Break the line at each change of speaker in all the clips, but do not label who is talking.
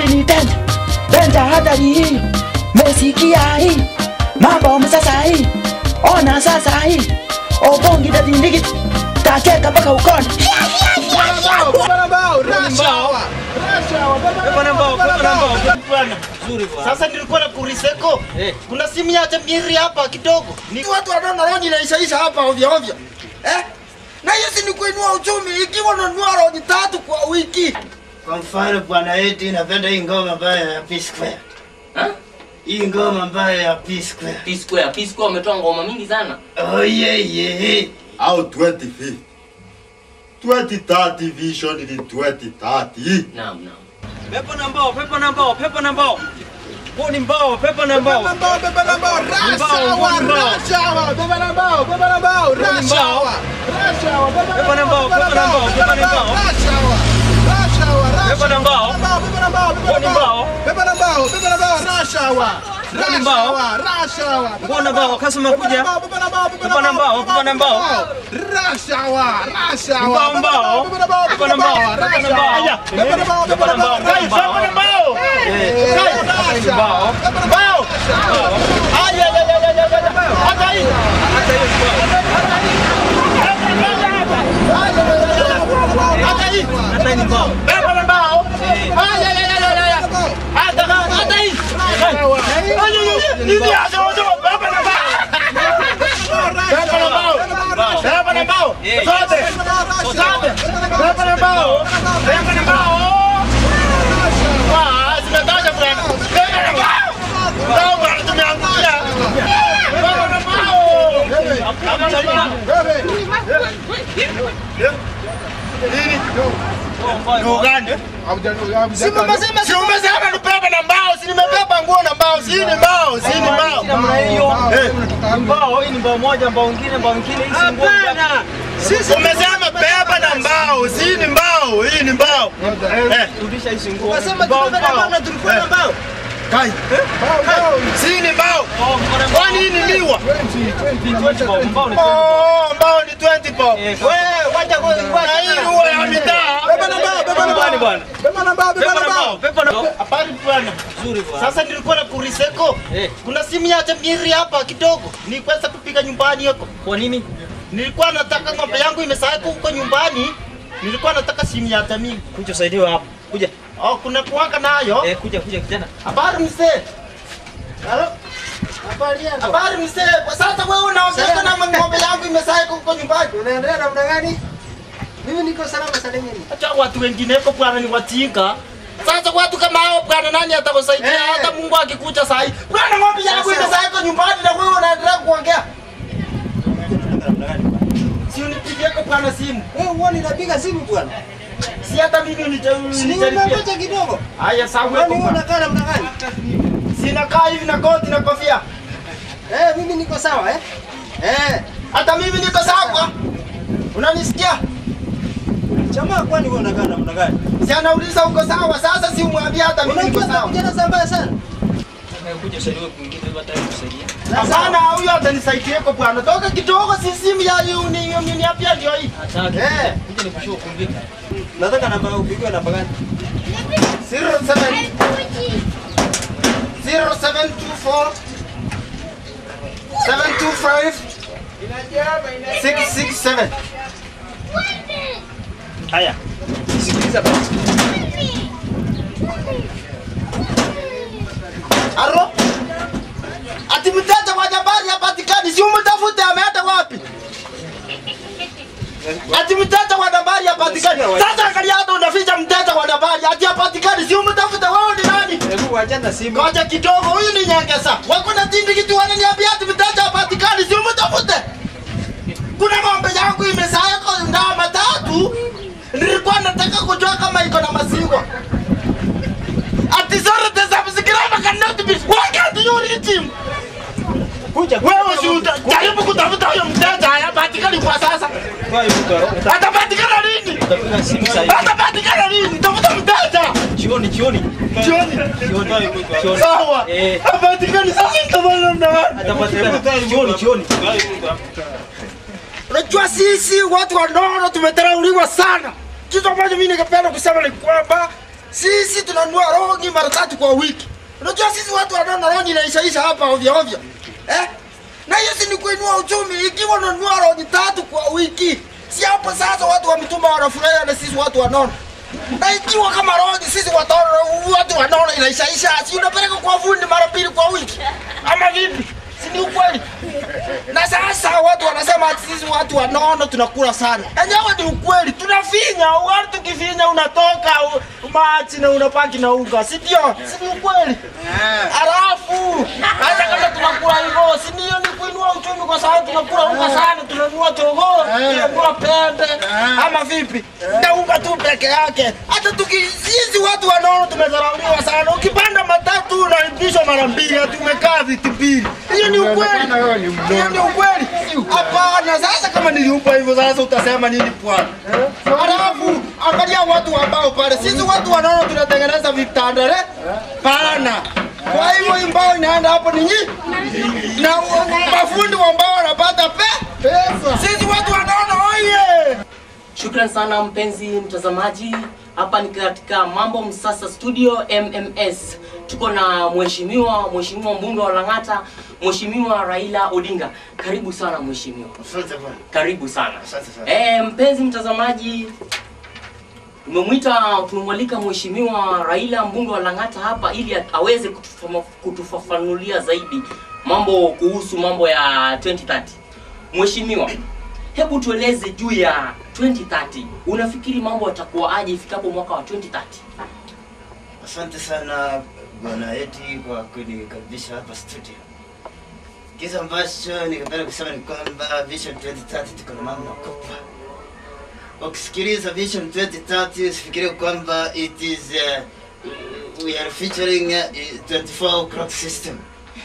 ni denta denta hatari hii mesikia hii mambo msasa hii ona sasa hii obongi dadindigi takeka mpaka ukoni
Sasa nilikuwa na kuriseko. Kuna simu ya Jamiri hapa kidogo. Ni
watu wanaona roji inaishaisha hapa ovyo ovyo eh? na hiyo si ni kuinua uchumi ikiwa unanunua roji tatu kwa wiki
Kwa mfano bwana eti napenda hii ngoma ambayo ya P Square. Hii ngoma ambayo ya P Square.
P Square, P Square wametoa ngoma mingi sana.
Oh yeah yeah.
au 2050 2030 vision ni 2030
Naam, naam.
Pepo na mbao, pepo na mbao, pepo na mbao. Huu ni mbao, pepo na mbao.
Mbao, beba na mbao,
Mbao,
rashawa,
mbao.
rashawa, beba na mbao, beba na mbao, rashawa, rashawa, beba
Pepo na mbao,
beba
pepo na mbao,
beba
pepo na mbao.
rashawa, rashawa, rashawa,
Pepo na mbao.
beba na mbao, beba
Huu ni
na mbao,
mbao.
beba na mbao, beba na mbao, rashawa,
Huu ni mbao.
rashawa, rashawa,
Huu ni mbao, customer
beba na
kuja.
mbao, beba na mbao, beba
Pepo na mbao, pepo na mbao.
rashawa, rashawa,
Mbao,
beba na mbao,
mbao.
beba na mbao,
Pepo na mbao, pepo na mbao.
rashawa, beba na mbao, beba na mbao,
Pepo na mbao, pepo na mbao.
rashawa,
Mbao.
beba na mbao,
Hata hii ni mbao.
Si umesema si umesema nibebe na mbao, si nimebeba nguo na mbao, si ni mbao, si ni mbao.
Namna hiyo. Mbao, hii ni mbao moja, mbao nyingine, mbao nyingine, hii si nguo.
Sisi umesema beba na mbao, si ni mbao, hii ni mbao. Eh,
Rudisha hii si nguo.
Wasema
Mbao,
tumebeba
mbao.
mbao na tulikuwa na mbao.
kai. Si ni mbao.
Oh, mbao na mbao.
Kwani hii ni miwa?
Mbao, mbao ni
Oh, mbao ni 20 bob.
Eh,
Wewe wacha kwa na hii huwa ya mitaa.
Beba na mbao, beba na
Mbao
mbao.
bwana.
Beba na mbao, beba
Pepo
na
na
mbao.
mbao, pepo na mbao.
Habari bwana.
Nzuri bwana.
Sasa nilikuwa na kuriseko.
Eh.
Kuna simu ya Jamiri hapa kidogo. Nilikwenda kupiga nyumbani huko.
Kwa nini?
Nilikuwa nataka ng'ombe yangu imesahau huko nyumbani. Nilikuwa nataka simu ya Jamiri.
Kuja usaidiwe hapo. Kuja.
Oh, kuna kuwaka nayo.
Eh, kuja kuja kijana.
Habari mzee. Halo. Habari mzee. Kwa sasa wewe unaongea na ng'ombe yangu imesahau huko nyumbani.
Unaendelea namna gani? Mimi niko salama salimini.
Acha watu wengine huko bwana ni watinga. Sasa watu kama hao bwana nani atakusaidia
Eh.
hata Mungu akikuja saa hii. Bwana ng'ombe yangu
Sasa-
imesahau huko nyumbani na wewe unaendelea kuongea. Si unipigie kwa bwana simu.
Wewe uone napiga simu bwana.
Si hata mimi
Si
unijaribia.
nimeongoja kidogo.
Haya sawa
Kwani wewe
kwa.
unakaa namna gani?
Sina kaa hivi na koti na kofia.
Eh, mimi niko sawa eh? Eh,
Hata mimi niko sawa. Unanisikia?
jamaa kwani wewe unakaa namna gani?
Si anauliza uko sawa. Sasa si umwambie hata mimi niko
Unajua
sawa.
kijana za mbaya sana.
Kuja usaidiwe kwingine, hata kusaidia.
Hapana, huyo atanisaidia kwa bwana. Toka kidogo si simu ya uni uni hapa ndio hii.
Hataki.
Eh.
Kuja nikushow kumbuka.
Nataka namba upigwe namba gani?
07 0724 725 667 Haya.
Sikiliza basi.
Aro? Ati mteja wa jabari hapatikani, si umtafute ameenda wapi? Ati mteja wa jabari hapatikani. Sasa angalia hata unaficha mteja wa jabari, ati hapatikani, si umtafute wewe ni nani?
Hebu wachana simu.
Ngoja kidogo, huyu ni nyangesa. Wako na tindi kitu wananiambia ati mteja hapatikani, si umtafute. Kuna ng'ombe yangu imesaya kwa ndama tatu. Nilikuwa nataka kujua kama iko na maziwa. Ati zote za msikirama cannot be. Wakati yuri team.
Kuja.
Wewe si uta- jaribu kutafuta huyo mteja hapatikani kwa sasa.
Kwa hiyo mtu
Atapatikana lini?
utapiga simu sasa hivi.
Atapatikana lini? Tafuta mteja.
Jioni, jioni.
Jioni.
Jioni. Jioni.
Sawa.
Eh.
Hapatikani sasa nitafanya namna gani?
Atapatikana. Jioni, jioni.
Unajua sisi watu wanono tumetharauliwa sana. Kitu ambacho mimi ningependa kusema ni kwamba
Sisi tunanunua rongi mara tatu kwa wiki. Unajua sisi watu wanaona rongi inaishaisha hapa ovyo ovyo. Eh? Na hiyo si ni kuinua uchumi ikiwa unanunua rongi tatu kwa wiki. Si hapo sasa watu wa mitumba wanafurahia na sisi watu wanaona. Na ikiwa kama rongi sisi watu watu wanaona inaishaisha, si unapeleka kwa fundi mara mbili kwa wiki. Ama vipi? Si ni ukweli? Na sasa watu wanasema ati sisi watu wanono tunakula sana. Enyewe ni ukweli, tunafinya, wali tukifinya unatoka u- machi na unapaki na unga, si ndio? Si ni ukweli? Halafu hata kama tunakula hivyo, si ndio ni kuinua uchumi kwa sababu tunakula unga sana, tunanunua chogoo, tunakula pembe ama vipi? Na unga tu peke yake. Hata tuki sisi watu wanono tumedharauliwa sana. Ukipanda matatu unaibishwa mara mbili, ati umekaa viti mbili. Hiyo ni ukweli. Hiyo ni ukweli. Hapana, sasa kama niliumba hivyo sasa utasema nini bwana? Halafu angalia watu ambao pale, sisi watu wanaona tunatengeneza vitanda le? Pana. Kwa hivyo hii mbao inaenda hapo ni nyinyi na mafundi wa mbao wanapata pe pesa. Sisi watu wanaona oye.
Shukran sana mpenzi mtazamaji, hapa ni katika Mambo Msasa Studio MMS. Tuko na mheshimiwa mheshimiwa mbunge wa Lang'ata, mheshimiwa Raila Odinga. Karibu sana mheshimiwa,
Asante bwana.
karibu sana.
Asante sana.
Eh, mpenzi mtazamaji, tumemwita tumemwalika mheshimiwa Raila mbunge wa Lang'ata hapa ili aweze kutufama- kutufafanulia zaidi mambo kuhusu mambo ya 2030. Mheshimiwa, hebu tueleze juu ya 2030. Unafikiri mambo yatakuwa aje ifikapo mwaka wa 2030?
Asante sana bwana Eti kwa kunikaribisha hapa studio. Kitu ambacho ningependa kusema ni kwamba Vision 2030 tuko na mambo makubwa. Ukisikiliza Vision 2030 usifikirie kwamba it is uh, we are featuring uh, 24 o'clock system.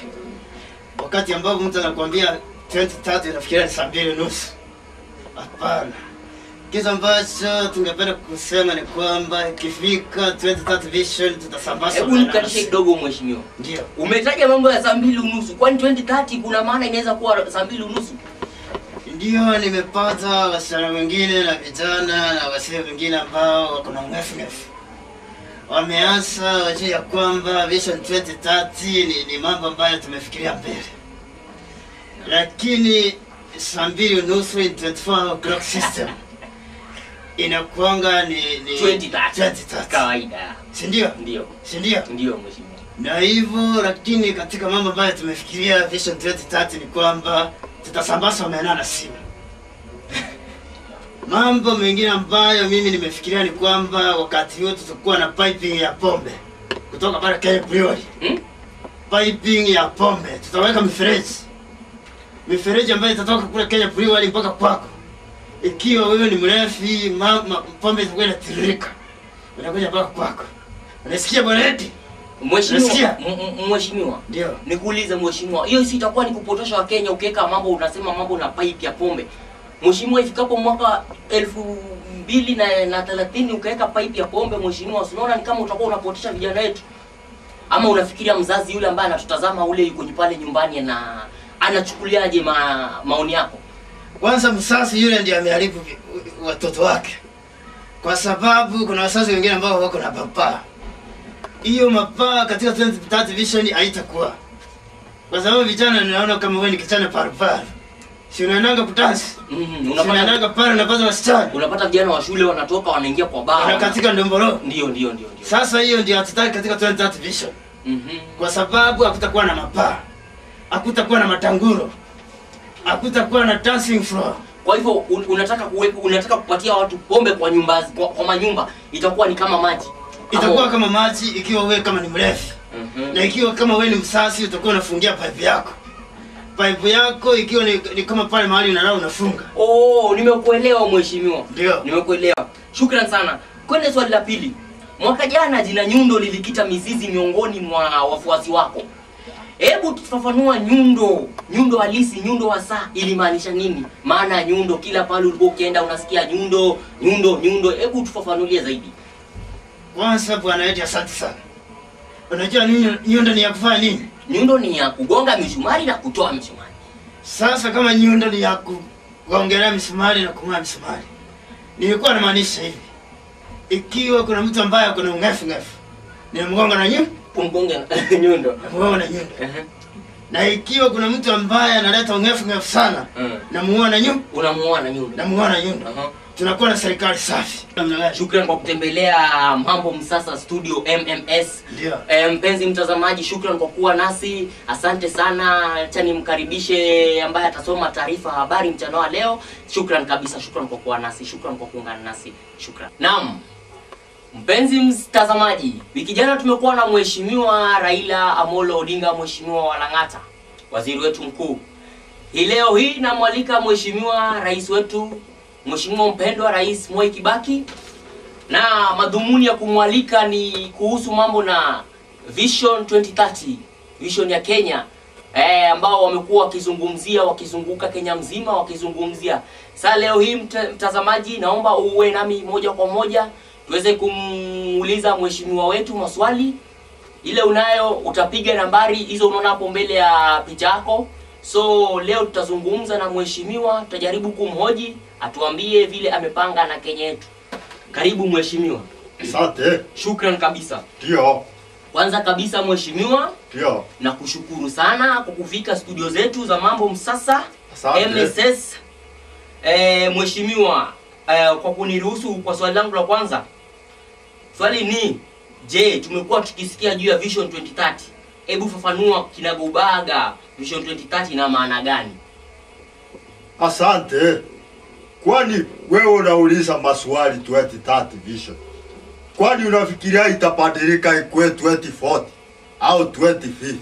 Wakati ambapo mtu anakuambia 2030 unafikiria ni saa mbili nusu. Hapana. Kitu ambacho tungependa kusema ni kwamba ikifika 2030 vision tutasambaza
Hebu nikatishe kidogo mheshimiwa.
Ndio.
Umetaja mambo ya saa mbili unusu, kwani 2030 kuna maana inaweza kuwa saa mbili unusu?
Ndio nimepata wasichana wengine na vijana na wasee wengine ambao wako na mrefu wameanza wajua ya kwamba vision 2030 ni, ni mambo ambayo tumefikiria mbele, lakini saa mbili unusu in 24 o'clock system inakuanga ni, ni
2030.
2030.
Kawaida.
si ndio?
Ndio.
si ndio?
Ndio mheshimiwa.
na hivyo lakini katika mambo ambayo tumefikiria vision 2030 ni kwamba tutasambaza omena na simu mambo mengine ambayo mimi nimefikiria ni kwamba wakati huo tutakuwa na piping ya pombe kutoka pale Kenya Brewery
Hmm?
piping ya pombe tutaweka mifereji mifereji ambayo itatoka kule Kenya Brewery mpaka kwako ikiwa wewe ni mrefi ma, ma, pombe itakuwa inatiririka inakuja mpaka kwako unasikia bwana eti
Mheshimiwa,
Nasikia?
m- m- mheshimiwa.
ndio
Nikuulize mheshimiwa, hiyo si itakuwa ni kupotosha Wakenya ukiweka mambo unasema mambo na pipe ya pombe. Mheshimiwa, ifikapo mwaka elfu mbili na, na thelathini ukaweka pipe ya pombe mheshimiwa, unaona ni kama utakuwa unapotosha vijana wetu, ama unafikiria mzazi yule ambaye anatutazama ule yuko pale nyumbani na anachukuliaje ma, maoni yako?
Kwanza msasi yule ndiye ameharibu vi- watoto wake, kwa sababu kuna wazazi wengine ambao wako na mapaa. Hiyo mapaa katika 2030 vision haitakuwa, kwa sababu vijana, ninaona kama wewe ni kijana paruparu, si unaendanga kutansi,
Mm,
si
unapata
unaendanga pale unapata wasichana
unapata vijana wa shule wanatoka wanaingia kwa baa.
na katika ndombolo.
Ndio, ndio, ndio, ndio.
Sasa hiyo ndio hatutaki katika 2030 vision,
Mhm.
kwa sababu hakutakuwa na mapaa, hakutakuwa na matanguro, hakutakuwa na dancing floor.
Kwa hivyo un, unataka kuwepo, unataka kupatia watu pombe kwa nyumba kwa, kwa manyumba itakuwa ni kama maji.
Itakuwa
Ama-
kama maji ikiwa wewe kama ni mrefu
Mhm.
na ikiwa kama wewe ni msasi utakuwa unafungia pipe yako pipe yako ikiwa ni, ni kama pale mahali unalala unafunga
Oh, nimekuelewa mheshimiwa.
Ndio.
Nimekuelewa. Shukran sana. Kwende swali la pili. Mwaka jana jina Nyundo lilikita mizizi miongoni mwa wafuasi wako. Hebu tufafanua Nyundo, Nyundo halisi, Nyundo hasa ilimaanisha nini? Maana ya Nyundo, kila pale ulikuwa ukienda unasikia Nyundo, Nyundo, Nyundo. Hebu tufafanulie zaidi.
kwanza bwana eti asante sana unajua nini nyundo ni ya kufanya nini
Nyundo ni ya kugonga misumari na kutoa misumari.
sasa kama nyundo ni ya kuongelea misumari na kung'oa misumari nilikuwa namaanisha hivi ikiwa kuna mtu ambaye ako na ungefu ngefu ninamgonga na nyundo
Umgonge nyundo.
namgonga na nyundo
Ehe.
na ikiwa kuna mtu ambaye analeta ungefu ngefu sana
Mm.
namuua na nyundo
Unamuoa na nyundo.
namuua na nyundo
Aha.
tunakuwa na serikali safi namna gani
Shukran kwa kutembelea Mambo Msasa Studio MMS.
ndio
E, mpenzi mtazamaji, shukran kwa kuwa nasi, asante sana. Acha nimkaribishe ambaye atasoma taarifa ya habari mchana wa leo. Shukran kabisa, shukran kwa kuwa nasi, shukran kwa kuungana nasi, shukran. Naam, mpenzi mtazamaji, wiki jana tumekuwa na mheshimiwa Raila Amolo Odinga, mheshimiwa wa Lang'ata, waziri wetu mkuu. Hii leo hii namwalika mheshimiwa rais wetu, mheshimiwa mpendwa Rais Mwai Kibaki na madhumuni ya kumwalika ni kuhusu mambo na Vision 2030 vision ya Kenya eh, ambao wamekuwa wakizungumzia wakizunguka Kenya mzima wakizungumzia. Sasa leo hii mta, mtazamaji, naomba uwe nami moja kwa moja tuweze kumuuliza mheshimiwa wetu maswali. Ile unayo utapiga nambari hizo unaona hapo mbele ya picha yako. So leo tutazungumza na mheshimiwa, tutajaribu kumhoji atuambie vile amepanga na Kenya yetu. Karibu mheshimiwa.
Asante.
Shukran kabisa.
Ndio.
Kwanza kabisa mheshimiwa,
Ndio.
na kushukuru sana kwa kufika studio zetu za Mambo Msasa
Asante.
MSS. E, mheshimiwa e, kwa kuniruhusu kwa swali langu la kwanza, swali ni je, tumekuwa tukisikia juu ya Vision 2030. Hebu fafanua kinagaubaga Vision 2030 ina maana gani?
Asante. Kwani wewe unauliza maswali 2030 vision. Kwani unafikiria itabadilika ikuwe 2040 au 2050?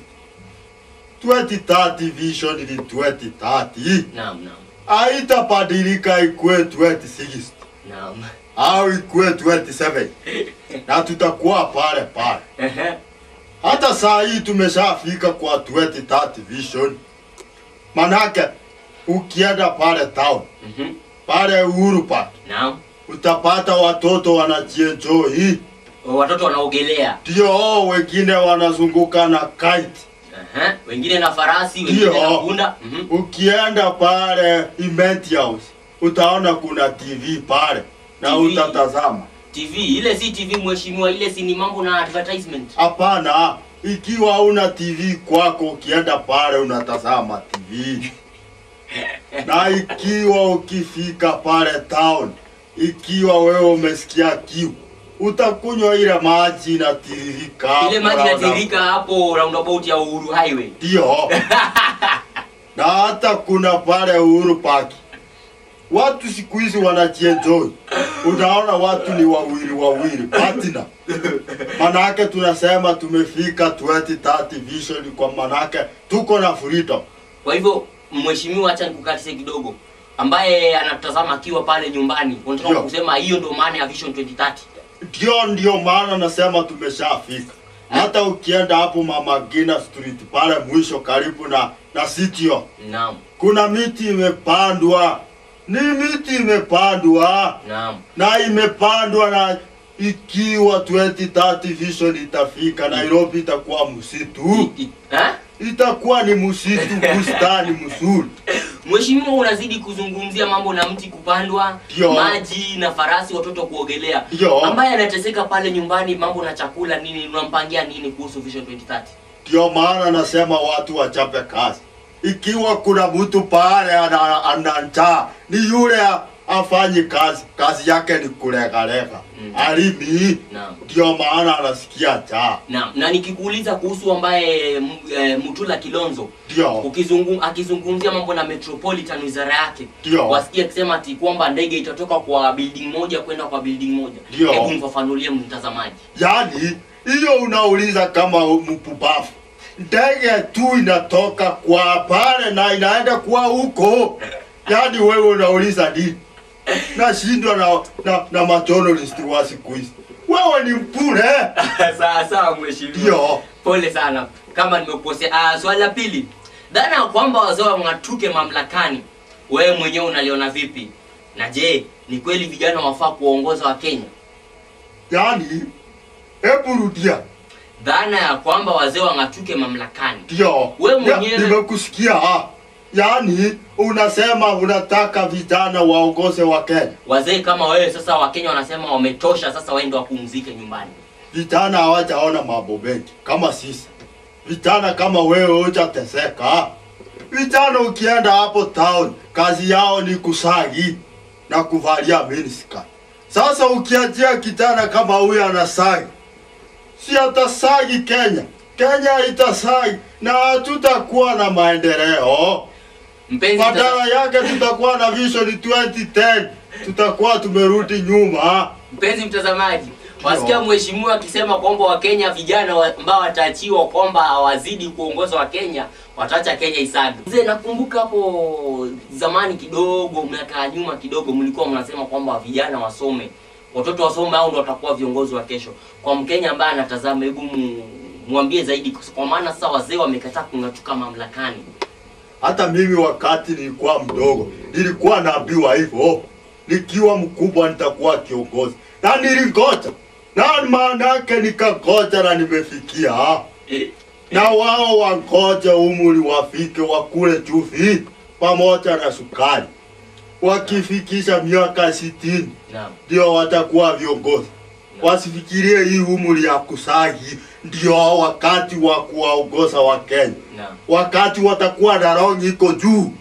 2030 vision ni 2030.
Naam, naam,
Haitabadilika ikuwe 2060
naam.
au ikuwe 27 na tutakuwa pale pale.
Ehe,
Hata saa hii tumeshafika kwa 2030 vision. Manake ukienda pale town,
mhm,
pale Uhuru Park,
naam.
utapata watoto wanajienjoy,
Watoto wanaogelea,
ndio wengine wanazunguka na kite.
Ehe, wengine na farasi, wengine
Ndio.
na punda. Mhm.
Ukienda pale Event House utaona kuna TV pale na
TV.
utatazama.
TV ile si TV mheshimiwa, ile si ni mambo na advertisement.
Hapana, ikiwa una TV kwako, ukienda pale unatazama TV. na ikiwa ukifika pale town, ikiwa wewe umesikia kiu, utakunywa ile maji inatiririka.
Ile
hapo
maji
round-
inatiririka hapo roundabout ya Uhuru Highway.
Ndio. na hata kuna pale Uhuru Park. Watu siku hizi wanajienjoy. Unaona watu ni wawili wawili, partner. Manake tunasema tumefika 2030 vision kwa manake tuko na freedom.
Kwa hivyo mheshimiwa, acha nikukatise kidogo, ambaye anatazama akiwa pale nyumbani, unataka
Ndio.
kusema hiyo ndio maana ya Vision 2030?
Ndio, ndio maana nasema tumeshafika. Hata ukienda hapo Mama Gina Street pale mwisho karibu na na Sitio,
Naam,
kuna miti imepandwa, ni miti imepandwa
naam.
na imepandwa na ikiwa 2030 vision itafika, Nairobi itakuwa msitu,
I- i- eh?
itakuwa ni msitu, bustani mzuri.
Mheshimiwa, unazidi kuzungumzia mambo na mti kupandwa,
Ndio.
maji na farasi, watoto kuogelea.
Ndio.
Ambaye anateseka pale nyumbani, mambo na chakula nini, unampangia nini kuhusu Vision 2030?
Ndio maana nasema watu wachape kazi. Ikiwa kuna mtu pale ana, ana njaa, ni yule a- afanyi kazi, kazi yake ni kulegalega
Mm.
alimi.
Naam.
Ndio maana anasikia njaa.
Na, na nikikuuliza kuhusu ambaye m- e, Mutula Kilonzo
Ndio,
ukizungum, akizungumzia mambo na Metropolitan wizara yake
Ndio.
wasikia akisema ati kwamba ndege itatoka kwa building moja kwenda kwa building moja.
Ndio.
Hebu mfafanulie mtazamaji.
yaani hiyo unauliza kama mpumbavu. Ndege tu inatoka kwa pale na inaenda kwa huko, yaani wewe unauliza nini? Nashindwa na, na, na majournalist wa siku hizi. Wewe ni mpure.
sawa sawa mheshimiwa.
Ndio.
Pole sana kama nimekukosea. Ah, swali la pili, dhana ya kwamba wazee wang'atuke mamlakani, wewe mwenyewe unaliona vipi? Na je, ni kweli vijana wafaa kuongoza wa Kenya?
Yaani, hebu rudia.
Dhana ya kwamba wazee wang'atuke mamlakani,
Ndio.
Wewe
Ya,
mwenyewe-
Nimekusikia. ah. Yaani unasema unataka vijana waongoze wa Kenya.
Wazee kama wewe sasa, Wakenya wanasema wametosha, sasa waende wapumzike nyumbani.
Vijana hawajaona mambo mengi kama sisi. Vijana kama wewe hujateseka. Vijana ukienda hapo town, kazi yao ni kusagi na kuvalia miniskirt. Sasa ukiachia kijana kama huyu anasagi, si atasagi Kenya. Kenya itasagi na hatutakuwa na maendeleo.
Mpenzi mtazamaji,
Badala yake tutakuwa na vision 2010, tutakuwa tumerudi nyuma.
Mpenzi mtazamaji, wasikia mheshimiwa akisema kwamba Wakenya vijana wa- ambao wataachiwa kwamba hawazidi kuongoza Wakenya wataacha Kenya isaga. Mzee, nakumbuka hapo zamani kidogo, miaka ya nyuma kidogo, mlikuwa mnasema kwamba vijana wasome, watoto wasome, au ndo watakuwa viongozi wa kesho. Kwa Mkenya ambaye anatazama, hebu mu- mwambie zaidi, kwa maana sasa wazee wamekataa kung'atuka mamlakani.
Hata mimi wakati nilikuwa mdogo nilikuwa naambiwa hivyo, nikiwa mkubwa nitakuwa kiongozi, na nilingoja, na maana yake nikagoja na nimefikia, na wao wangoje umri wafike, wakule chumvi pamoja na sukari. Wakifikisha miaka sitini
Naam.
ndio watakuwa viongozi. Wasifikirie hii umri ya kusagi ndio wakati wa kuwaongoza wa Kenya
Naam.
wakati watakuwa na rongi iko juu,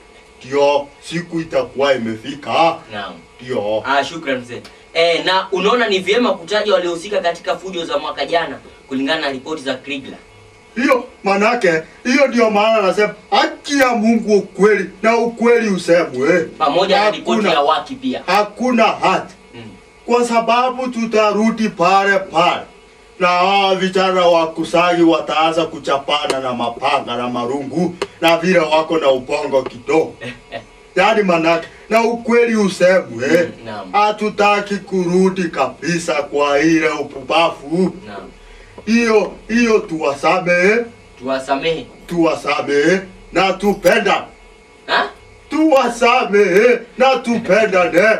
ndio siku itakuwa imefika,
Naam.
ndio
Ah, shukran mzee. Eh, na unaona ni vyema kutaja waliohusika katika fujo za mwaka jana kulingana na ripoti za Krigla.
hiyo manake, hiyo ndio maana nasema haki ya Mungu ukweli na ukweli usemwe,
pamoja na ripoti
Hakuna-
ya waki pia.
hakuna hati,
Mm.
kwa sababu tutarudi pale pale na hawa vijana wa kusagi wataanza kuchapana na mapanga na marungu na vile wako na ubongo kidogo. Yaani manake na ukweli usemwe,
Mm, naam.
hatutaki kurudi kabisa kwa ile upumbavu.
Naam.
Hiyo hiyo tuwasamehe,
Tuwasamehe.
tuwasamehe na tupenda,
Ha?
tuwasamehe na tupendane.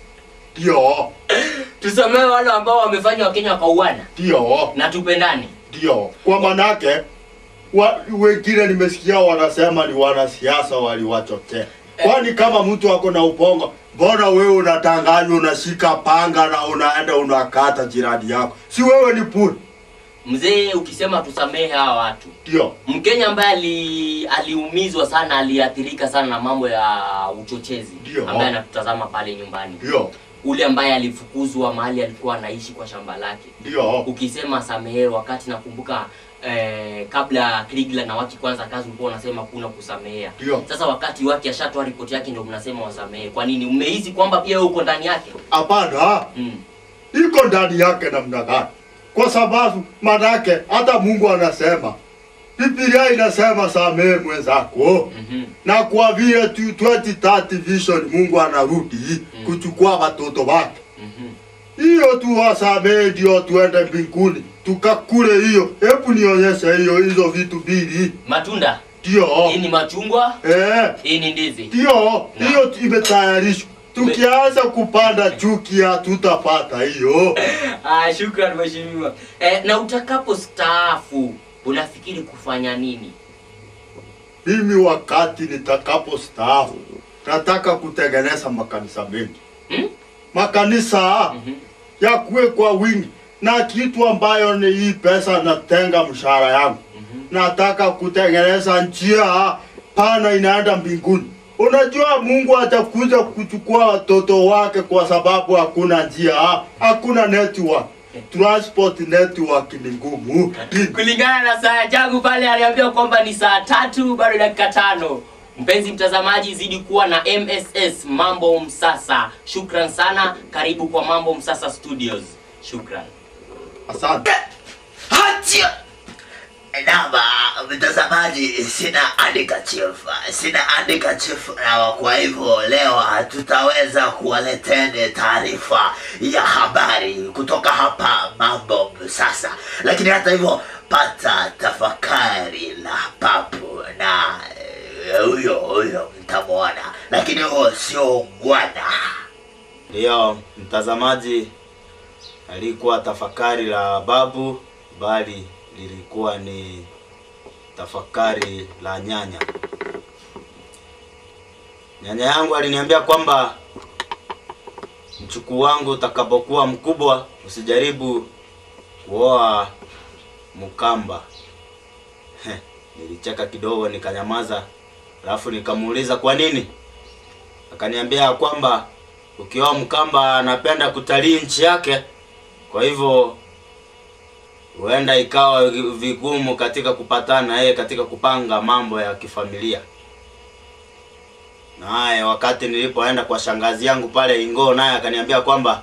Ndio,
Tusamehe wale ambao wamefanya Wakenya wakauana
ndio,
na tupendane.
ndio. Kwa manake wa, wengine nimesikia wanasema ni wanasiasa waliwachochea. Kwani kama mtu ako na upongo, mbona wewe unatanganywa unashika panga na unaenda unakata jirani yako? Si wewe ni puri?
Mzee, ukisema tusamehe hawa watu,
Ndio,
Mkenya ambaye ali, aliumizwa sana, aliathirika sana na mambo ya uchochezi,
Ndio.
ambaye anatutazama pale nyumbani,
ndio,
ule ambaye alifukuzwa mahali alikuwa anaishi kwa shamba lake,
ndio,
ukisema samehe, wakati nakumbuka eh, kabla Krigla na Waki kwanza kazi ulikuwa unasema kuna kusamehea.
ndio.
Sasa wakati Waki ashatoa ripoti yake ndio mnasema wasamehe. Kwa nini? Mmehisi kwamba pia wewe uko ndani yake?
Hapana,
Mm.
iko ndani yake namna gani? Kwa sababu manake hata Mungu anasema, Biblia inasema samehe mwenzako.
Mhm.
na kwa vile tu 2030 vision Mungu anarudi kuchukua watoto wake,
Mhm.
hiyo tu wasamehe, ndio tuende mbinguni tukakule hiyo. Hebu nionyeshe hiyo hizo vitu mbili,
Matunda.
ndio
Hii ni machungwa,
eh,
hii ni ndizi.
ndio hiyo imetayarishwa. Tukianza kupanda chuki hatutapata hiyo.
Ah, shukran mheshimiwa. Eh, na utakapo staafu unafikiri kufanya nini?
Mimi wakati nitakapo staafu nataka kutengeneza makanisa mengi
Hmm?
makanisa
Mhm.
yakuwe kwa wingi na kitu ambayo ni hii pesa natenga mshahara yangu
Mhm.
nataka kutengeneza njia pana inaenda mbinguni unajua mungu atakuja kuchukua watoto wake kwa sababu hakuna njia hakuna network transport network ni ngumu
Kulingana na saa yangu pale aliambiwa kwamba ni saa tatu bado dakika tano. Mpenzi mtazamaji, zidi kuwa na MSS Mambo Msasa. Shukran sana, karibu kwa Mambo Msasa Studios. Shukran.
asante
Hatia! Namba mtazamaji, sina handkerchief, sina handkerchief na kwa hivyo leo hatutaweza kuwaleteni taarifa ya habari kutoka hapa Mambo Sasa, lakini hata hivyo pata tafakari la papu na eh, huyo huyo mtamwona, lakini huo sio ngwana.
Ndiyo, mtazamaji, alikuwa tafakari la babu, bali lilikuwa ni tafakari la nyanya. Nyanya yangu aliniambia kwamba mchukuu wangu utakapokuwa mkubwa usijaribu kuoa Mkamba. Heh, Nilicheka kidogo nikanyamaza, alafu nikamuuliza kwa nini. Akaniambia ya kwamba ukioa Mkamba anapenda kutalii nchi yake, kwa hivyo huenda ikawa vigumu katika kupatana na yeye katika kupanga mambo ya kifamilia. Naye wakati nilipoenda kwa shangazi yangu pale Ingoo, naye akaniambia kwamba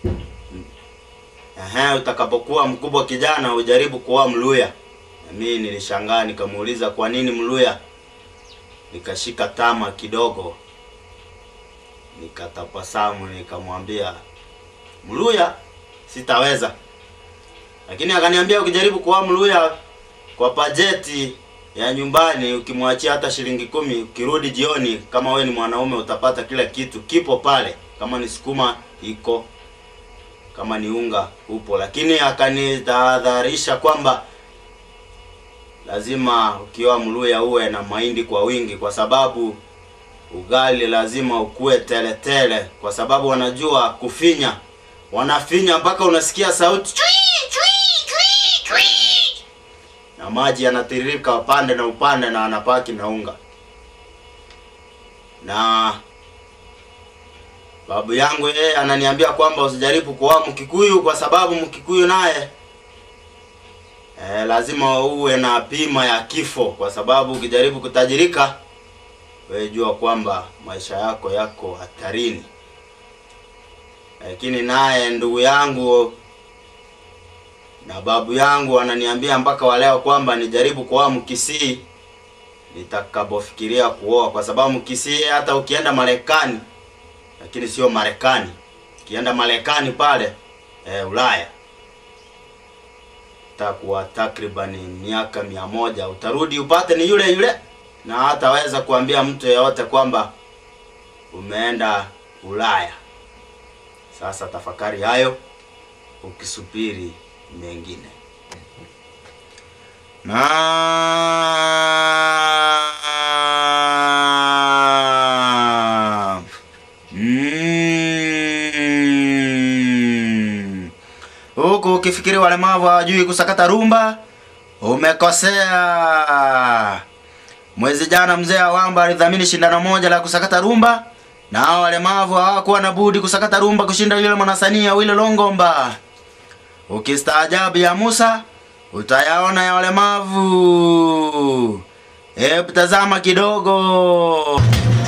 ehe, utakapokuwa mkubwa kijana ujaribu kuoa Mluya. Na mimi nilishangaa nikamuuliza kwa nini Mluya, nikashika tama kidogo, nikatabasamu nikamwambia Mluya sitaweza, lakini akaniambia ukijaribu kuoa Mluya kwa bajeti ya nyumbani, ukimwachia hata shilingi kumi, ukirudi jioni, kama we ni mwanaume utapata kila kitu kipo pale, kama ni sukuma iko, kama ni unga upo, lakini akanitahadharisha kwamba lazima ukioa Mluya uwe na mahindi kwa wingi, kwa sababu ugali lazima ukue tele tele, kwa sababu wanajua kufinya, wanafinya mpaka unasikia sauti chui, chui, chui, chui. na maji yanatiririka upande na upande na anapaki na unga. Na babu yangu yeye ananiambia kwamba usijaribu kuoa Mkikuyu kwa sababu Mkikuyu naye Eh, lazima uwe na bima ya kifo kwa sababu ukijaribu kutajirika wewe jua kwamba maisha yako yako hatarini. Lakini naye ndugu yangu na babu yangu wananiambia mpaka wa leo kwamba nijaribu kuoa Mkisii nitakapofikiria kuoa, kwa sababu Mkisii hata ukienda Marekani, lakini sio Marekani, ukienda Marekani pale eh, Ulaya takuwa takriban miaka mia moja utarudi upate ni yule yule, na hataweza kuambia mtu yeyote kwamba umeenda Ulaya. Sasa tafakari hayo ukisubiri mengine. Na mm. Huku ukifikiri walemavu hawajui kusakata rumba, umekosea. Mwezi jana mzee Awamba alidhamini shindano moja la kusakata rumba, na hao walemavu hawakuwa na budi kusakata rumba kushinda yule mwanasanii Awilo Longomba. Ukistaajabu ya Musa utayaona ya walemavu. Hebu tazama kidogo.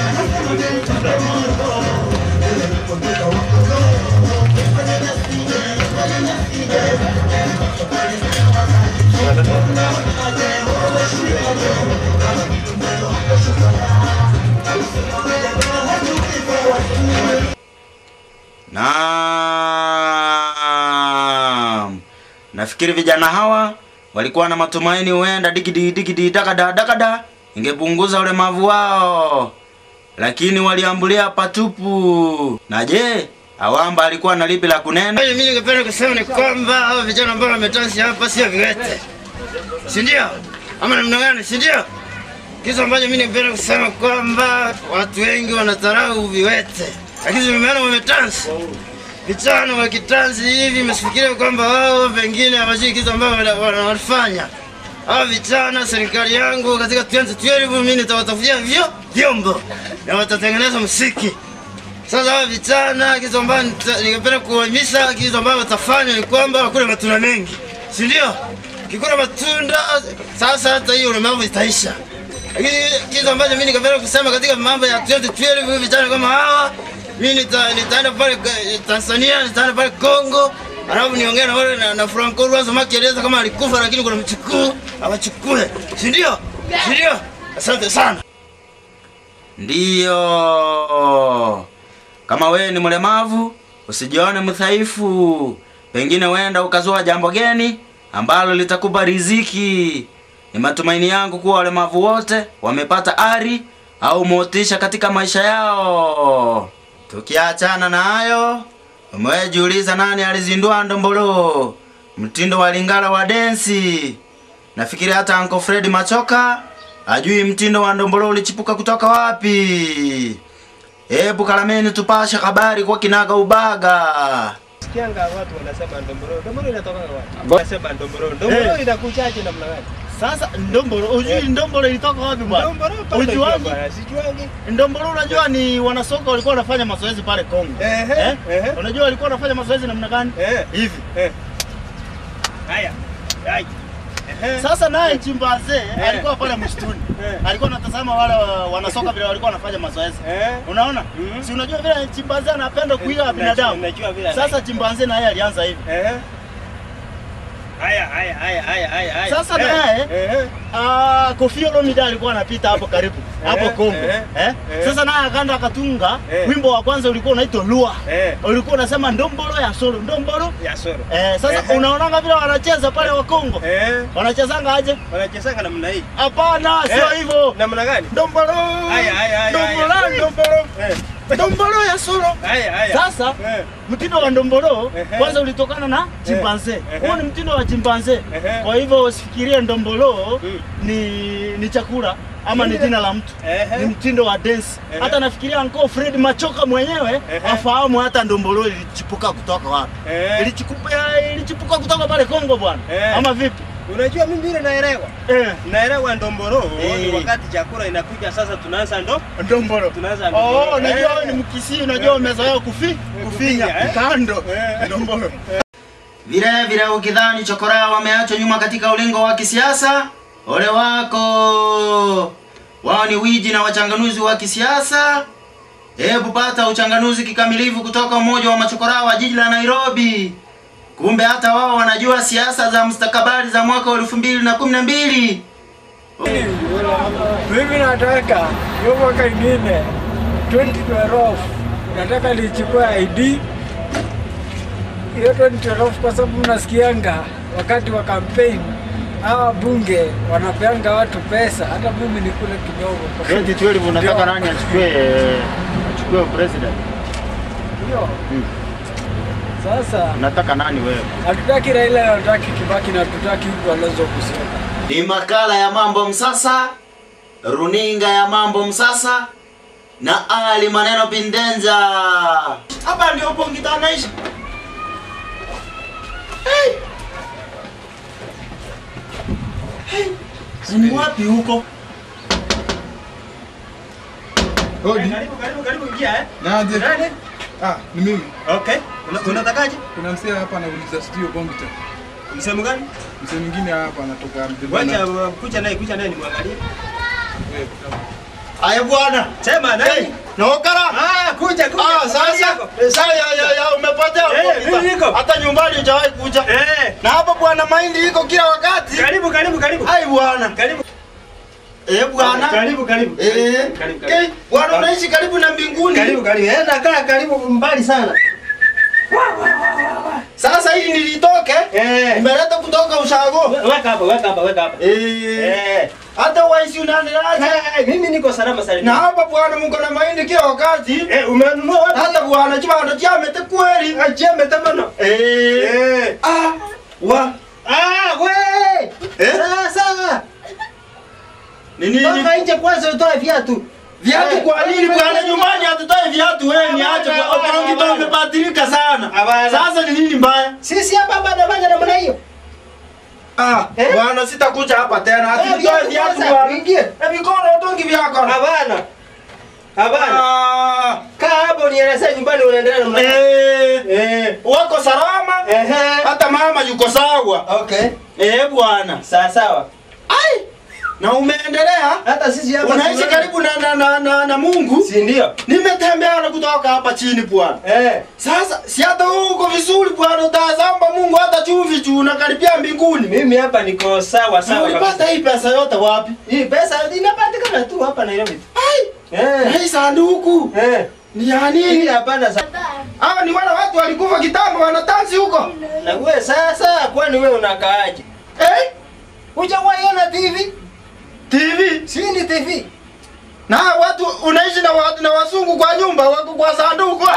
Naam. Nafikiri vijana hawa walikuwa na matumaini huenda digidi digidi dakada dakada ingepunguza ulemavu wao, lakini waliambulia patupu. Na je, Awamba alikuwa na lipi la kunena?
Mimi ningependa kusema ni kwamba hao vijana ambao wametansi hapa sio viwete, si ndio? Ama namna gani, si ndio? Kitu ambacho mimi ningependa kusema kwamba watu wengi wanadharau viwete, lakini nimeona wametansi vijana wa kitanzi hivi, msifikirie kwamba wao pengine hawajui kitu ambao wana- wana- wanafanya. Hao vijana, serikali yangu katika 2012 mimi nitawatafutia vyo vyombo na watatengeneza muziki. Sasa hawa vijana, kitu ambacho nita- ningependa kuwahimiza, kitu ambacho watafanya ni kwamba wakule matunda mengi, si ndio? Kikula matunda, sasa hata hiyo ulemavu itaisha. Lakini kitu ambacho mimi ningependa kusema katika mambo ya 2012 hivi vijana kama hawa, mimi nita, nitaenda pale eh, Tanzania, nitaenda pale Kongo, alafu niongee na wale na, na Franco Rwaza makieleza kama alikufa, lakini kuna mchukuu awachukue, si ndio? Si ndio? Asante sana.
Ndiyo, kama wewe ni mlemavu usijione mdhaifu, pengine wenda ukazua jambo geni ambalo litakupa riziki. Ni matumaini yangu kuwa walemavu wote wamepata ari au motisha katika maisha yao. Tukiachana na hayo, umejiuliza nani alizindua ndombolo, mtindo wa Lingala wa densi? Nafikiri hata Uncle Fred Machoka ajui mtindo wa ndombolo ulichipuka kutoka wapi. Hebu kalameni tupashe habari kwa kinaga ubaga.
Sikianga watu wanasema ndomboro. Ndomboro inatoka wapi? Wanasema ndomboro. Ndomboro inakujaje namna gani?
Sasa ndombolo, ujui ndombolo ilitoka wapi bwana?
Ndomboro pata
Ujuaji?
bwana, sijuangi.
Ndombolo unajua ni wanasoka walikuwa wanafanya mazoezi pale Kongo.
Ehe,
Eh?
ehe.
Unajua walikuwa wanafanya mazoezi namna gani?
Eh.
Hivi.
Eh. Haya. Haya. Ehe.
Sasa naye chimpanzee alikuwa pale msituni.
Eh.
Alikuwa anatazama wale wa- wanasoka vile walikuwa wanafanya mazoezi.
Eh.
Unaona?
Mhm.
Si unajua vile chimpanzee anapenda kuiga
Najua-
binadamu.
Najua vile.
Sasa chimpanzee naye alianza hivi.
Eh. Haya, haya, haya, haya, haya, haya.
Sasa
Eh.
naye-
Eh.
Ah, Koffi Olomide alikuwa anapita hapo karibu hapo
Eh,
Kongo.
eh,
Eh?
eh.
Sasa naye akaenda akatunga
Eh.
wimbo wa kwanza ulikuwa unaitwa Lua.
Eh.
Ulikuwa unasema ndombolo ya solo, ndombolo.
Ya soro.
Eh, sasa
Eh.
unaonanga vile wanacheza pale wa Kongo.
Eh.
Wanachezanga aje?
Wanachezanga namna hii.
Hapana, sio
Eh.
hivyo.
Namna gani?
Ndombolo.
Haya, haya, haya,
Ndombolo,
haya.
ndombolo.
Eh.
Ndombolo ya solo.
Haya, haya.
Sasa
Eh.
mtindo wa ndombolo
Ehe.
kwanza ulitokana na chimpanzee.
Ehe.
Huo ni mtindo wa chimpanzee.
Ehe.
Kwa hivyo usifikirie ndombolo
Mm.
ni ni chakula ama ni
Ndio.
jina la mtu.
Ehe.
Ni mtindo wa dance.
Ehe.
Hata nafikiria Uncle Fred Machoka mwenyewe
Ehe.
afahamu hata ndombolo ilichipuka kutoka wapi.
Eh.
Ilichipuka ilichipuka kutoka pale Kongo bwana.
Eh.
Ama vipi?
Unajua mimi vile naelewa.
Eh.
Naelewa ndomboro
Eh.
ni wakati chakula inakuja sasa tunaanza ndo
Ndombolo.
tunaanza ndomboro.
Oh, unajua
Eh.
wewe ni Mkisii, unajua umezoea kufi kufinya
kufinya, eh.
kando.
Eh.
Ndombolo.
Vile vile ukidhani chokora wameachwa nyuma katika ulingo wa kisiasa, ole wako. Wao ni wiji na wachanganuzi wa kisiasa. Hebu pata uchanganuzi kikamilifu kutoka umoja wa machokora wa jiji la Nairobi. Kumbe hata wao wanajua siasa za mustakabali za mwaka wa elfu mbili na kumi na mbili.
Mimi nataka hiyo mwaka ingine 2012 nataka lichukue ID hiyo 2012 kwa sababu nasikianga wakati wa campaign hawa bunge wanapeanga watu pesa, hata mimi nikule kidogo.
2012 unataka
Ndio.
nani achukue achukue president?
Hiyo sasa
Unataka nani wewe?
hatutaki Raila, hatutaki Kibaki na hatutaki Kalonzo Musyoka.
Ni makala ya Mambo Msasa, runinga ya Mambo Msasa na Ali Maneno Pindenza.
Hapa ndio Pongita anaishi. Ni wapi huko?
Hodi.
Karibu karibu karibu ingia eh.
Naje?
Nani?
Ah, ni mimi.
Okay. Una- Unatakaje?
Kuna msee hapa anauliza studio Bongita.
Msemo gani?
Msee mwingine hapa anatoka Mdebana.
Wacha uh, kucha naye kucha naye nimwangalie.
Wewe,
Aya bwana.
Sema
Hey,
nani?
naokara.
Ah, kuja kuja.
Ah, sasa sasa ya ya ya umepotea
Eh,
Pongita.
mimi niko.
Hata nyumbani hujawahi kuja.
Eh.
Na hapa bwana mahindi iko kila wakati.
Karibu karibu karibu.
Ai bwana.
Karibu.
Eh bwana.
Karibu karibu.
Eh.
Karibu,
Okay.
karibu.
Bwana unaishi karibu na mbinguni.
Karibu karibu. Eh, nakaa karibu mbali sana.
Sasa hii nilitoke.
Eh.
Nimeleta kutoka ushago.
Weka hapa, weka hapa, weka hapa.
Eh.
Eh.
Hata waisi unaendeleaje?
Eh, mimi niko salama
Na
salama.
hapa bwana mko na mahindi kila wakati.
Eh, umenunua wapi?
Hata bwana chibanda chamete kweli.
Acheme tamano.
Eh.
Eh.
Ah. Wa.
Ah, we!
Eh?
Sasa.
Ni nini?
Toka nje kwanza utoe viatu.
Viatu
Eh,
kwa nini bwana nyumbani hatutoi viatu wewe niache
Hapana,
kwa
hapana,
Pongita
hapana.
umebadilika sana.
Hapana.
Sasa ni nini mbaya?
Sisi hapa bado bado namna hiyo.
Ah,
Eh?
bwana sitakuja hapa tena.
Eh,
Hatutoi
viatu
viatu
kwanza,
bwana.
uingie.
Na mikono utongi vyako.
Hapana. Hapana.
Ah.
Kaa hapo nielezee nyumbani unaendelea namna hiyo.
Eh.
Eh.
Wako salama?
Ehe.
Hata mama yuko sawa.
Okay.
Eh bwana.
Sawa sawa.
Ai. Na umeendelea?
Hata sisi hapa
Unaishi
tunaona-
karibu na na, na, na, na Mungu?
Si ndio?
Nimetembea na kutoka hapa chini bwana.
Eh.
Sasa si hata wewe uko vizuri bwana, utazamba Mungu hata chumvi tu unakaribia mbinguni.
Mimi hapa niko sawa
Na
sawa. kabisa.
ulipata hii pesa yote wapi?
Hii pesa inapatikana tu hapa Nairobi.
Ai, na
Eh.
hii sanduku
Eh.
ni ya
Hii
nini?
hapana sa.
Hawa ni wale watu walikufa kitambo wanatansi huko.
Na wewe sasa kwani wewe unakaaje?
Eh?
Hujawahi TV?
TV.
Si ni TV.
Na hawa watu unaishi na watu na wasungu kwa nyumba wako kwa sanduku.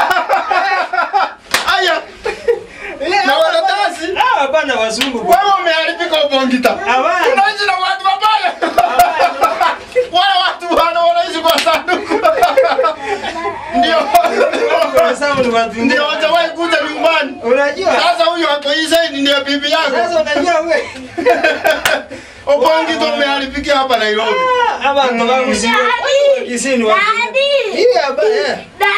Aya, na wanatansi.
Ah, hapana wazungu. bwana.
Wewe umeharibika Ubongita.
Hapana.
Unaishi na watu wabaya. Wale watu wana wanaishi kwa sanduku. Ndio
sababu ni watu wengine.
Ndio hajawahi kuja nyumbani.
Unajua?
Sasa huyo ako hii side ndiye bibi yako.
Sasa unajua wewe.
Opangi tu ameharibikia hapa Nairobi.
Hapa ndo wangu si kisini wa. Hii hapa eh.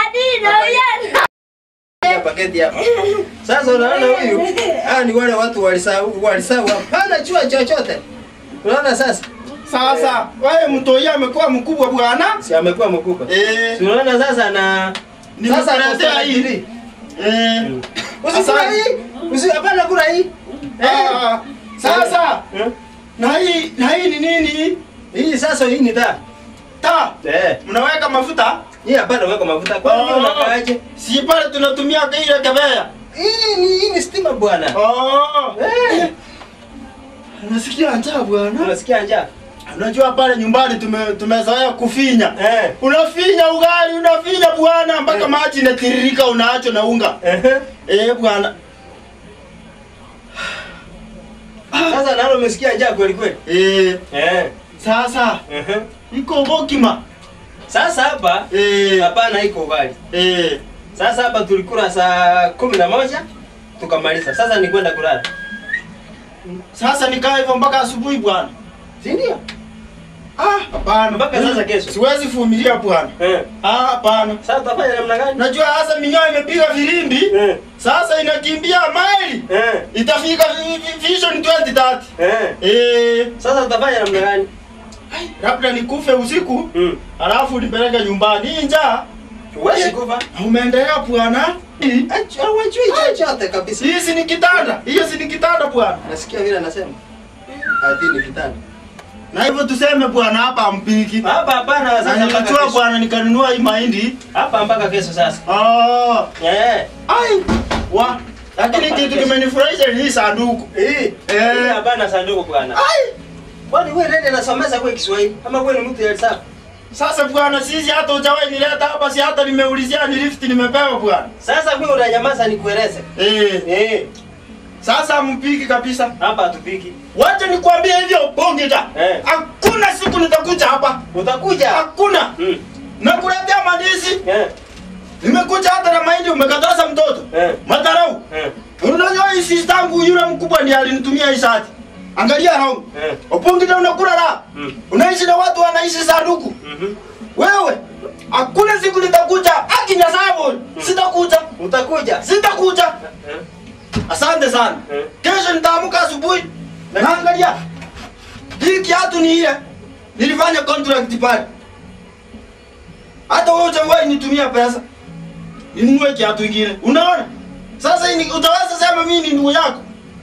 Ya paketi hapa. Sasa unaona huyu? Ah ni wale watu walisahau walisahau hapana chua chochote. Unaona sasa?
Sasa wewe mtoi amekuwa mkubwa bwana.
Si amekuwa mkubwa.
Eh,
Si unaona sasa na sasa
nimekuletea hii.
hii.
Eh.
Usikula
Asante.
hii. Usi hapana kula hii.
Ah, Sasa
Eh?
na hii na hii ni nini?
Hii sasa hii ni taa.
Ta.
Eh.
Mnaweka mafuta?
Hii hapana weka mafuta. Kwa nini
Ah.
unakaaje?
Si pale tunatumia ile kebea.
Hii ni hii ni stima bwana.
Oh.
Eh.
Unasikia njaa bwana?
Unasikia njaa?
Unajua pale nyumbani tume, tumezoea kufinya.
Eh.
Unafinya ugali, unafinya bwana mpaka maji inatiririka unaacho na unga.
Ehe.
Eh bwana.
Sasa nalo umesikia njaa kweli kweli?
Eh,
Eh.
sasa
Ehe.
iko bokima.
Sasa hapa
Eh,
hapana iko ugali.
eh.
Sasa hapa tulikula saa kumi na moja tukamaliza. Sasa ni kwenda kulala.
Sasa nikaa hivyo mpaka asubuhi bwana.
Si ndio?
Ah, hapana.
Mpaka sasa kesho.
Siwezi vumilia bwana.
Eh.
Ah, hapana.
Sasa utafanya namna gani?
Najua hasa minyoo imepiga filimbi.
Eh.
Sasa inakimbia maili.
Eh.
Itafika vi- vi- Vision 2030.
Eh.
Eh,
Sasa utafanya namna gani?
labda nikufe usiku
Mm.
alafu nipeleke nyumbani. Hii njaa
Huwezi kufa.
umeendelea bwana. Hii-
Hawajui chochote kabisa.
Hii si ni kitanda, hiyo si ni kitanda bwana.
Nasikia vile anasema. Ati ni kitanda.
Na hivyo tuseme bwana, hapa hampiki.
Hapa hapana
Na
sasa mpaka
nilichua
kesho.
bwana, nikanunua hii mahindi.
Hapa mpaka kesho sasa.
Ah,
Eh.
ai wa lakini
Hapa
kitu
kesho.
kimenifurahisha ni hii sanduku.
Eh.
Eh.
Hapana sanduku bwana.
Ai,
Kwani wewe nende nasomesa kwa Kiswahili? Ama wewe ni mtu ya hesabu?
sasa bwana, sisi hata hujawahi nileta hapa, si hata nimeulizia ni lift nimepewa bwana.
Sasa wewe unanyamaza nikueleze.
Eh,
Eh.
sasa mpiki kabisa.
Hapa hatupiki.
Wacha nikwambie hivyo bongita.
Eh.
Hakuna siku nitakuja hapa.
Utakuja.
Hakuna.
Mm.
Nakuletea mandizi.
Eh.
Nimekuja hata na mahindi umekataza mtoto.
Eh.
Madharau.
Eh.
Unajua hii sister yangu yule mkubwa ndiye alinitumia hii shati. Angalia raundi.
Eh.
Opongita unakula la.
Mm.
Unaishi na watu wanaishi sanduku.
Mhm.
Wewe hakuna siku nitakuja. Akinya sababu sitakuja.
Utakuja.
Sitakuja.
Eh.
Asante sana.
Eh.
Kesho nitaamka asubuhi. Naangalia. Hii kiatu ni ile. Nilifanya contract pale. Hata wewe hujawahi nitumia pesa. Ninunue kiatu kingine. Unaona? Sasa hii ni- utaweza sema mimi ni ndugu yako.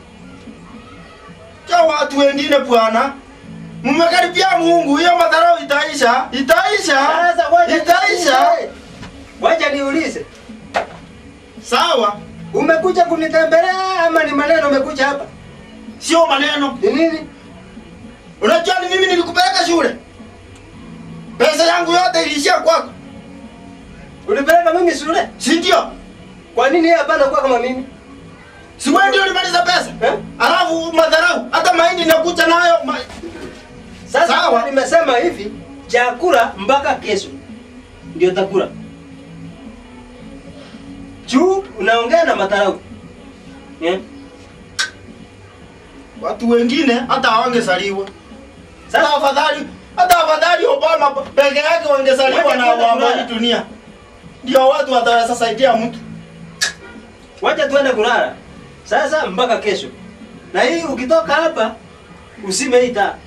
Kwa watu wengine bwana. Mmekaribia Mungu, hiyo madharau itaisha. Itaisha.
Sasa wacha
Itaisha.
niulize. Wacha niulize.
Sawa.
Umekuja kunitembelea ama ni maneno umekuja hapa?
Sio maneno.
Ni nini?
Unajua ni mimi nilikupeleka shule. Pesa yangu yote iliishia kwako.
Ulipeleka mimi shule?
Si ndio?
Kwa nini yeye hapana kuwa kama mimi?
Si wewe ndio ulimaliza pesa?
Eh?
Alafu madharau, hata mahindi nakuja nayo. Ma...
Sasa
Sawa.
Sawa. nimesema hivi, chakula mpaka kesho ndio takula. Juu unaongea na matarau. Yeah.
Watu wengine hata hawangezaliwa.
Sasa-
Sasa afadhali hata afadhali Obama peke yake wangezaliwa
Wacha
na
tuende
waamani
kulala.
dunia. Ndio watu wataweza saidia mtu.
Wacha tuende kulala. Sasa mpaka kesho. Na hii ukitoka hapa usime hii taa.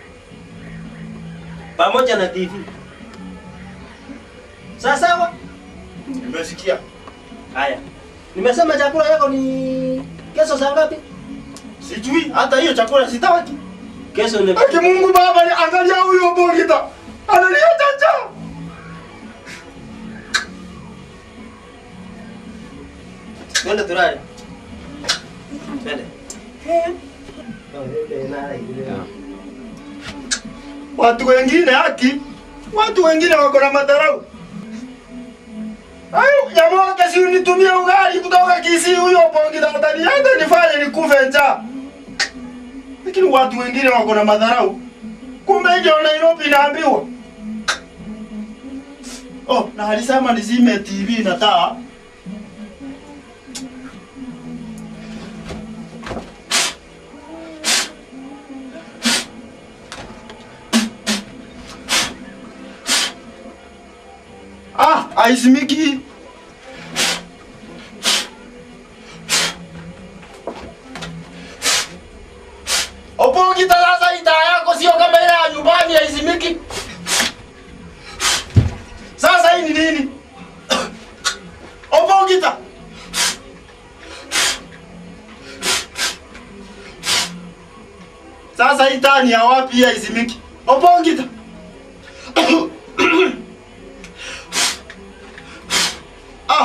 Pamoja na TV. Sawa sawa?
Nimesikia.
Haya. Nimesema chakula yako ni kesho saa ngapi?
Sijui hata hiyo chakula sitaki.
Kesho ni
Aki Mungu Baba, ni angalia huyo Bogita. Analia chacha.
Twende tulale. Twende.
Watu wengine haki, watu wengine wako na madharau. Ayo, jamaa wake si unitumie ugali kutoka Kisii huyo Bogita atani hata nifanye nikufe njaa. Lakini watu wengine wako na madharau. Kumbe ndio Nairobi inaambiwa. Oh, na alisema nizime TV na taa. Haizimiki. Opongita sasa hii taa yako sio kama ile ya nyumbani haizimiki. Sasa hii ni nini? Opongita. Sasa hii taa ni ya wapi hii haizimiki? Opongita. ah.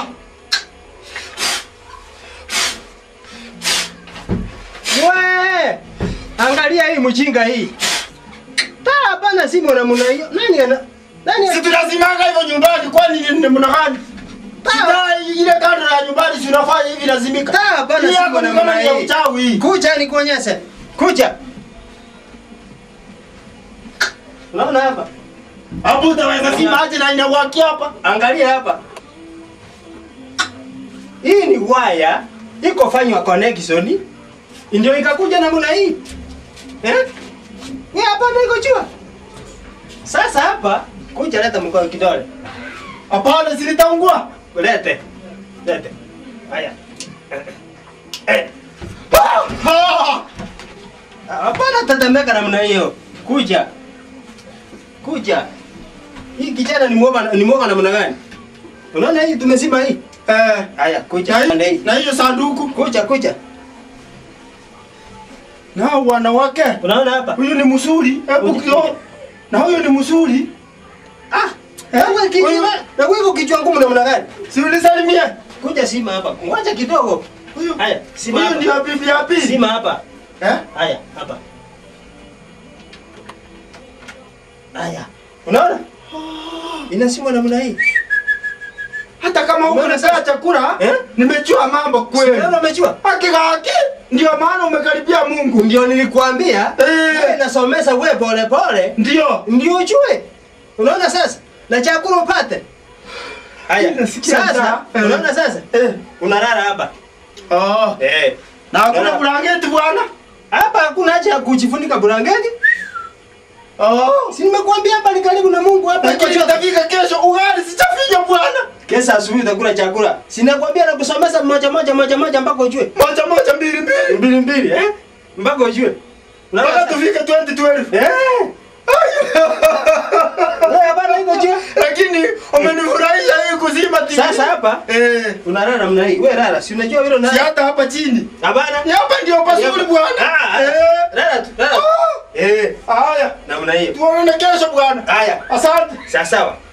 We! Angalia hii mjinga hii. Taa hapana simu na mna hiyo. Nani ana? Nani
Si
ana?
tunazimanga hivyo nyumbani kwani ni ni mna gani? Taa ile kando ya nyumbani si unafanya hivi lazimika.
Taa hapana
Hii
simu
yako
na
ni kama
mna
ni ya
hii.
uchawi.
Kuja nikuonyeshe. Kuja. Unaona hapa?
Hapo utaweza zima aje na inawaki hapa.
Angalia hapa. Hii ni waya iko fanywa connection ndio ikakuja namna hii. Eh? Ni hapa ndio iko jua. Sasa hapa kuja leta mkono kidole.
Hapana zilitaungua.
Lete. Lete. Haya. Eh.
Ah!
Hapana tetemeka namna hiyo. Kuja. Kuja. Hii kijana ni mwoga ni mwoga namna gani? Unaona hii tumezima hii?
Eh,
Haya, kuja.
na
Pande
hii-
hii.
na hiyo sanduku
Kuja, kuja.
na hao wanawake.
Unaona hapa?
Huyu ni mzuri. Hebu
Kuja,
kio.
kuja.
Na huyu ni mzuri.
Ah,
Eh?
wewe kichwa,
Huyu-
na wewe kichwa ngumu namna gani?
Si ulisalimie?
Kuja sima hapa. Ngoja kidogo.
Huyu.
Haya, sima
Huyu
hapa.
ndio bibi ya pili.
Sima hapa.
Eh?
Haya, hapa. Haya. Unaona? Inasimwa namna hii.
Hata kama huko
Umeona
unapea
sasa?
chakula,
Eh?
nimejua mambo kweli.
Unaona umejua?
Hakika haki ndio maana umekaribia Mungu.
Ndio nilikwambia.
Eh.
Wewe nasomesa wewe pole pole.
Ndio.
Ndio ujue. Unaona sasa? Na chakula upate. Haya.
Nasikia
Sasa,
njaa. Eh.
unaona sasa?
Eh.
Unalala hapa.
Oh.
Eh.
Na hakuna
Unaona?
blanketi bwana.
Hapa hakuna haja ya kujifunika blanketi.
Oh.
Si nimekuambia hapa ni karibu na Mungu hapa.
Lakini itafika kesho ugali sichafinya bwana.
Kesho asubuhi utakula chakula. Si nakwambia na kusomesa moja moja moja moja mpaka ujue.
Moja moja mbili mbili.
Mbili mbili eh? Mpaka ujue.
Mpaka
Unaona?
tufike 2012.
Eh. Wewe bana iko jua.
Lakini umenifurahisha hii kuzima TV.
Sasa hapa
eh
unalala namna hii. Wewe lala. Si unajua vile
si
unalala.
hata hapa chini.
Hapana.
Ni hapa ndio pazuri bwana.
Ah,
Eh.
Lala tu. Lala.
Ah.
Eh.
Haya.
Namna hiyo.
Tuonane kesho bwana.
Haya.
Asante.
Sawa sawa.